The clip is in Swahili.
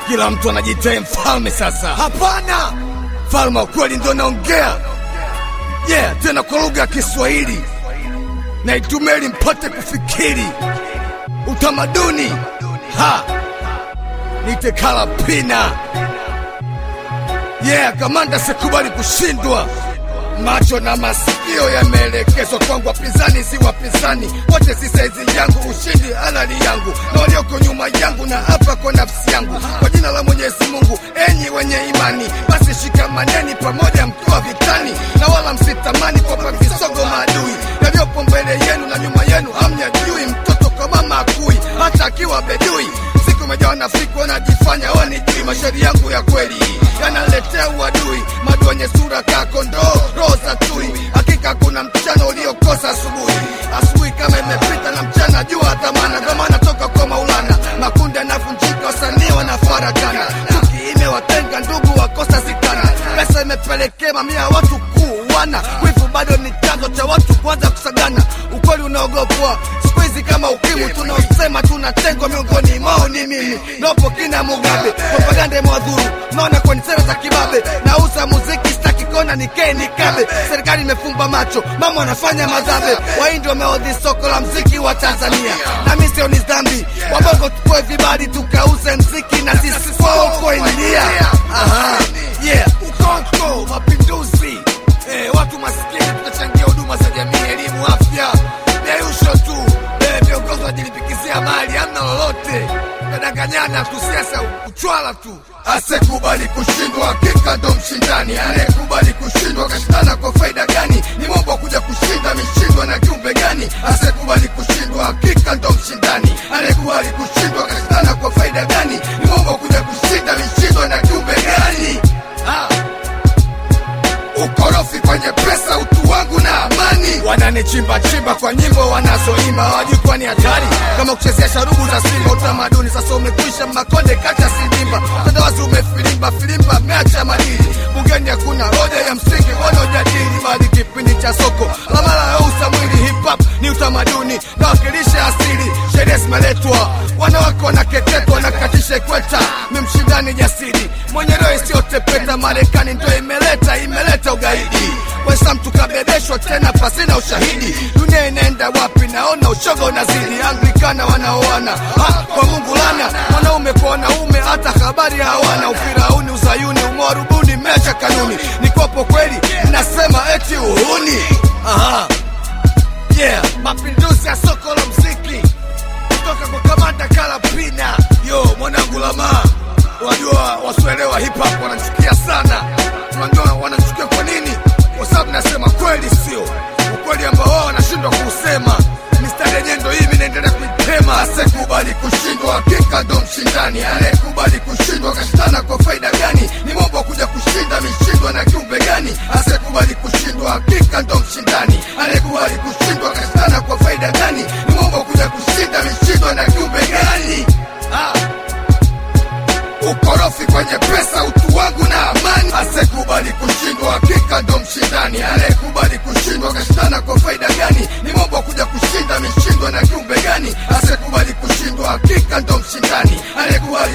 Kila mtu anajitea mfalme sasa. Hapana, mfalme wa kweli ndio naongea. Yeah, tena kwa lugha ya Kiswahili na itumie ili mpate kufikiri utamaduni. Ha, nite Kalapina. Yeah, kamanda, sikubali kushindwa. Macho na masikio yameelekezwa kwangu, wapinzani si wapinzani, wote si saizi yangu, ushindi halali yangu na walioko nyuma yangu, na hapa kwa nafsi yangu, kwa jina la Mwenyezi Mungu. Enyi wenye imani, basi shikamaneni pamoja mkiwa vitani, na wala msitamani kwamba visogo maadui yaliyopo mbele yenu na nyuma yenu hamyajui. Mtoto kwa mama akui, hata akiwa bedui siku mejawa na fiku wanajifanya wanijui. Mashairi yangu ya kweli yanaletea uadui, madu wenye sura kaa kondoo, roho za tui. Hakika kuna mchana uliokosa asubuhi, asubuhi kama imepita na mchana jua dhamana. Dhamana toka kwa Maulana, makundi yanavunjika, wasanii wanafarakana, chuki imewatenga ndugu, wakosa sikana. Pesa imepelekea mamia ya watu kuuana, wivu bado ni chanzo cha watu kuanza kusagana. Ukweli unaogopwa siku hizi kama ukimwi, tunaosema tunatengwa miongoni mwao ni mimi nopo kina Mugabe, propaganda imewadhuru, naona kwenye sera za kibabe, nauza muziki sitaki kona nikee nikabe. Serikali imefumba macho, mama wanafanya madhabe, wahindi wameodhi soko la mziki wa Tanzania, na mimi sio ni dhambi, wabongo tupoe vibali tukauze mziki na sisi kwao India. Aha, yeah, ukoko mapinduzi Eh, watu maskini tunachangia huduma za jamii, elimu, afya, deusho tu. Eh, viongozi wajilipikizia mali, hamna lolote, nadanganyana tu, siasa uchwala tu. Asekubali kushindwa, hakika ndo mshindani. Anayekubali kushindwa kashindana kwa faida gani? Ni mambo kuja kushinda, ameshindwa na kiumbe gani? Asekubali kushindwa, hakika ndo mshindani. Anayekubali kushindwa kashindana kwa faida gani? Ni mambo kuja kushinda, ameshindwa na kiumbe gani? Ah ukorofi kwenye pesa, utu wangu na amani. Wananichimba chimba kwa nyimbo wanazoimba, hawajui kuwa ni hatari kama kuchezea sharubu za Simba. Utamaduni sasa umekwisha, Makonde kacha Sidimba, utandawazi umefilimba filimba, meacha madili bungeni, hakuna hoja ya msingi wanaojadili, bali kipindi cha soko la mara ya usa mwili. Hip hop ni utamaduni na wakilisha asili, sheria zimeletwa, wanawake wanakeketwa, wanakatisha ikweta, ni mshindani jasiri mwenye roho isiyotepeta. Marekani ndo imeleta imeleta ugaidi, wesa mtu kabebeshwa tena pasina ushahidi. Dunia inaenda wapi? Naona ushoga unazidi. Anglikana wanaoana ha, kwa Mungu lana, mwanaume kwa wanaume, hata habari hawana. Ufirauni, uzayuni, umwarubuni, mecha kanuni. Nikopo kweli, mnasema eti uhuni. Aha. Yeah, mapinduzi ya soko la mziki kutoka kwa kamanda Kalapina. Yo, mwanangu Lamaa Wajua wasioelewa hip hop wanachukia sana. Unajua wanachukia kwa nini? Kwa sababu nasema kweli, sio ukweli ambao wao wanashindwa kuusema. Mistari yenyewe ndo hii, mimi naendelea kuitema. Asekubali kushindwa, hakika ndo mshindani. Anayekubali kushindwa kashindana kwa faida gani? Ni mambo kuja kushinda, mishindwa na kiumbe gani? Asekubali kushindwa, hakika ndo mshindani. Anayekubali kushindwa kashindana kwa faida gani? Ni mambo kuja kushinda, mishindwa na kiumbe gani? ah ukorofi kwenye pesa, utu wangu na amani. Asekubali kushindwa, hakika ndo mshindani. Anayekubali kushindwa kashindana kwa faida gani? Ni mambo kuja kushinda, mishindwa na kiumbe gani? Asekubali kushindwa, hakika ndo mshindani. Anayekubali